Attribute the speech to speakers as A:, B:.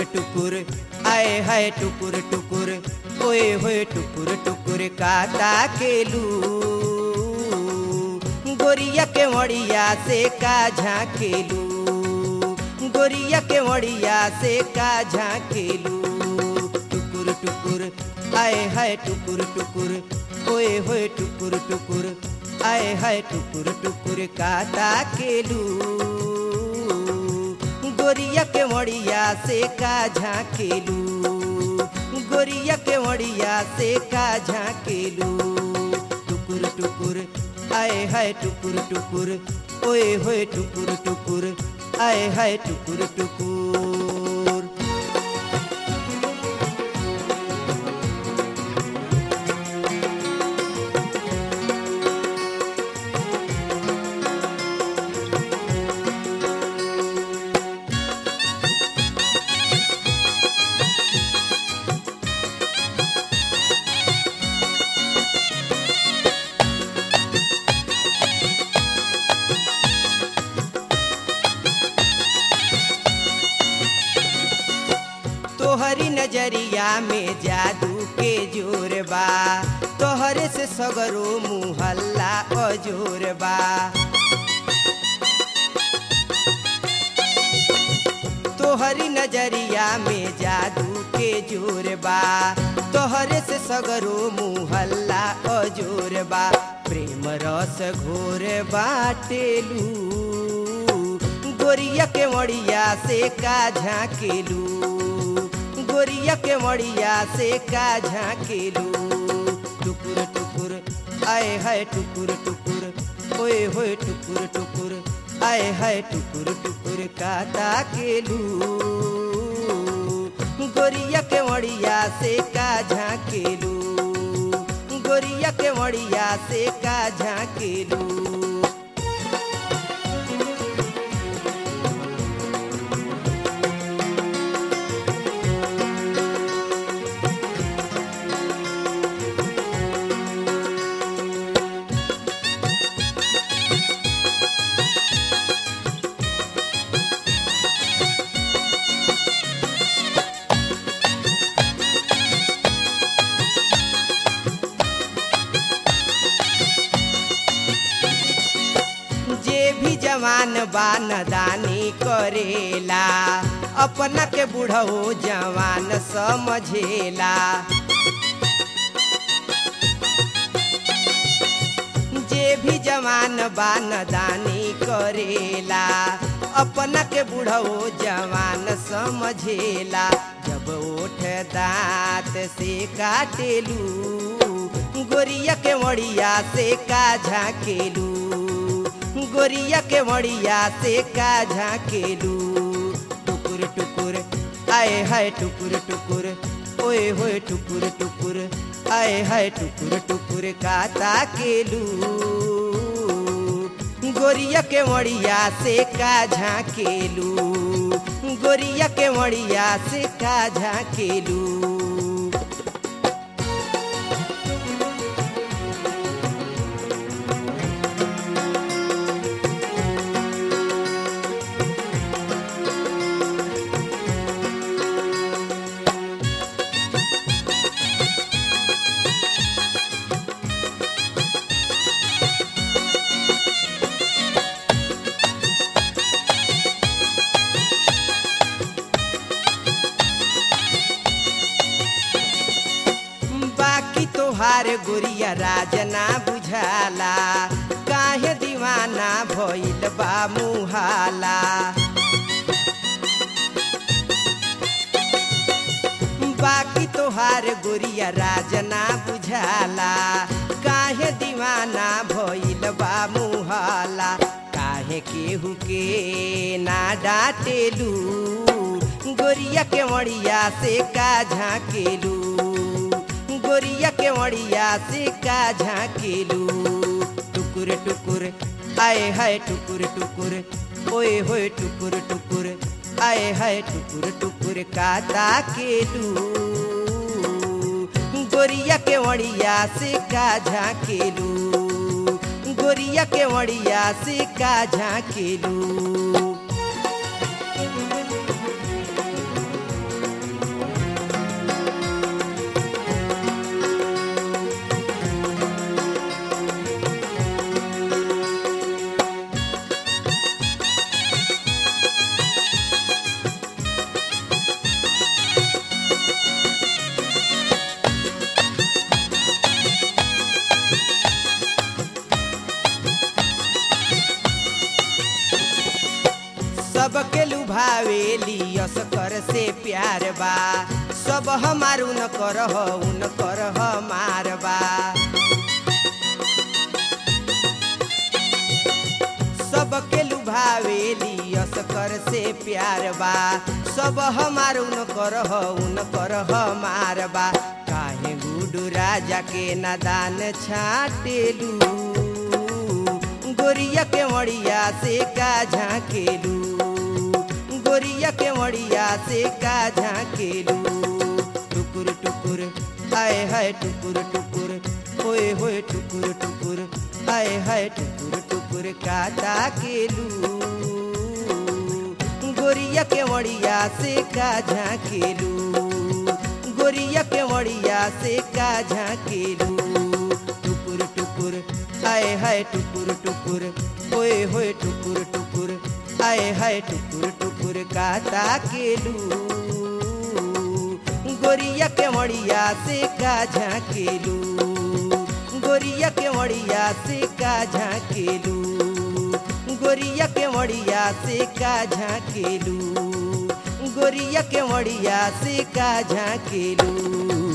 A: टुकुर आए हाय टुकुर टुकुर ओए होए टुकुर टुकुर काता केलू गोरिया के मड़िया से का झाकेलू गोरिया के मड़िया से का झाकेलू टुकुर टुकुर आए हाय टुकुर टुकुर ओए होए टुकुर टुकुर आए हाय टुकुर टुकुर काता केलू गोरिया के मड़िया से का झाकेलू गोरिया के मड़िया से का झाकेलू टुकुर टुकुर आए हाय टुकुर टुकुर ओए होए टुकुर टुकुर आए हाय टुकुर टुकुर तोहरी नजरिया में जादू के जोर बा तोहरे से सगरो मुहल्ला अजोर बा तोहरी नजरिया में जादू के जोर बा तोहरे से सगरो मुहल्ला अजोर बा प्रेम रस घोर बाटेलू गोरिया के मड़िया से का झाकेलू गोरिया के मड़िया से का झाकेलू टुकुर टुकुर आए हाय टुकुर टुकुर ओए होए टुकुर टुकुर आए हाय टुकुर टुकुर काता केलू गोरिया के मड़िया से का झाकेलू गोरिया के मड़िया से का झाकेलू जे भी जवान बा नदानी करेला अपना के बुढ़ऊ जवान समझेला जे भी जवान बा नदानी करेला अपना के बुढ़ऊ जवान समझेला जब ओठ दांत से काटेलू गोरिया के मड़िया से का झाकेलू गोरिया के मड़िया से का झाकेलू टुकुर टुकुर आए हाय टुकुर टुकुर ओए होए टुकुर टुकुर आए हाय टुकुर टुकुर काता केलू गोरिया के मड़िया से का झाकेलू गोरिया के मड़िया से का झाकेलू बाकी तोहार गोरिया राजना बुझाला काहे दीवाना भइल बा मुहाला बाकी तोहार गोरिया राजना बुझाला काहे दीवाना भइल बा मुहाला काहे केहू के ना डाटेलू गोरिया के मड़िया से का झाकेलू गोरिया के मड़िया से का झाकेलू टुकुर टुकुर आए हाय टुकुर टुकुर ओए होए टुकुर टुकुर आए हाय टुकुर टुकुर काता केलू गोरिया के मड़िया से का झाकेलू गोरिया के मड़िया से का झाकेलू झाकेली असकर से प्यार बा सब हमार उन कर उन कर हमार बा सबके लुभावेली असकर से प्यार बा सब हमार उन कर उन कर हमार बा काहे गुडू राजा के नादान छाटेलू गोरिया के मड़िया से का झाकेलू गोरिया के मड़िया से का झाकेलू टुकुर टुकुर आए हाय टुकुर टुकुर होए होए टुकुर टुकुर आए हाय टुकुर टुकुर काता केलू गोरिया के मड़िया से का झाकेलू गोरिया के मड़िया से का झाकेलू टुकुर टुकुर आए हाय टुकुर टुकुर होए होए टुकुर टुकुर आए हाय टुकुर टुकुर काता केलू गोरिया के मड़िया से का झाकेलू गोरिया के मड़िया से का झाकेलू गोरिया के मड़िया से का झाकेलू गोरिया के मड़िया से का झाकेलू